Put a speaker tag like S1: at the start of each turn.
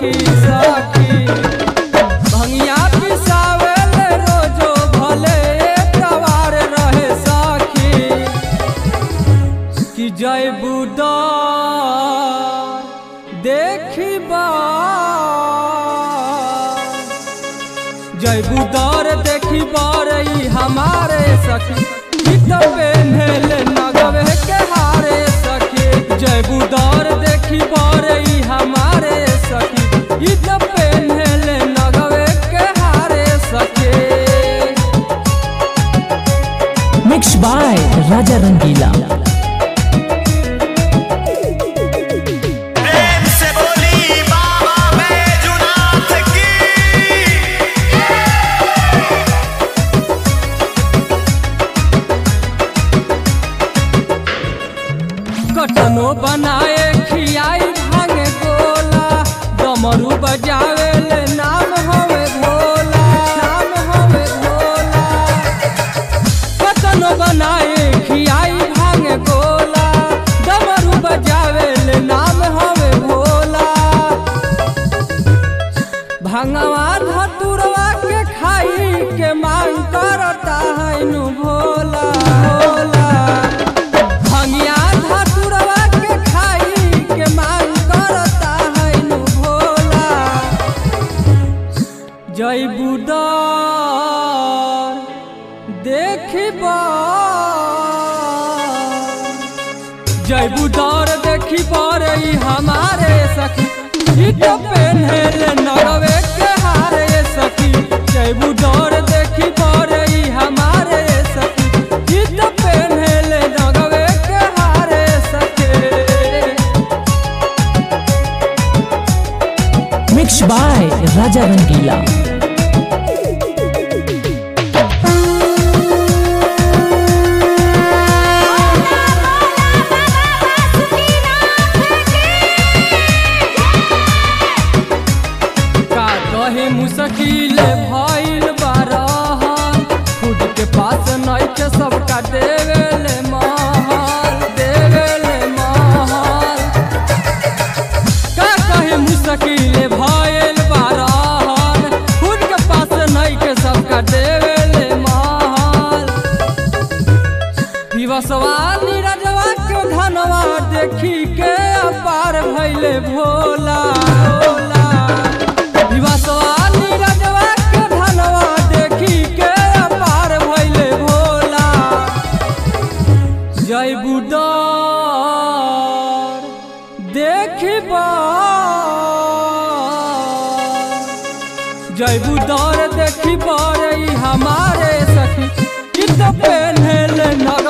S1: सखी सखी भंगिया पिसावेल रोजो भले तवार रहे सखी कि जय बुदा देखी बा जय बुदार देखी बार ई हमारे सखी गीत पेन्हल नगवे के हारे सखी जय बुदार देखी बार ई हमारे सखी गीत पेन्हल नगवे के हारे सखी
S2: मिक्स बाय राजा रंगीला
S3: प्रेम से बोली बाबा बैजुनाथ की
S1: कटनो बनाए खियाई भांग गोला डमरू बजावे ले नाम हवे भोला नाम हवे भोला कटनो बनाए खियाई भांग गोला डमरू बजावे ले नाम हवे भोला भंगवा धतुरवा के खाई के मांग करता है नु भोला भोला भंगिया धतुरवा के खाई के मांग करता है नु भोला जय बुदार देखबा जय बुदार देखी पर ई हमारे सखी हिट पेन्हल नगवे के हारे सखी जय बुदार देखी पर ई हमारे सखी हिट पेन्हल नगवे के हारे सखी
S2: मिक्स बाय राजा रंगीला
S1: का कहे मुश्किल भइल बारहन खुद के पास नहीं के सबका देवेले महल देवेले महल का कहे मुश्किल भइल बारहन खुद के पास नहीं के सबका देवेले महल विवसवा नीरजवा के धनवा देखी के अपार भइले भोला भोला विवसवा नीरजवा के धनवा देखी के अपार भइले भोला जय बुदार देखबा जय बुदार देखी बार ई हमारे सखी कित पेन्हल न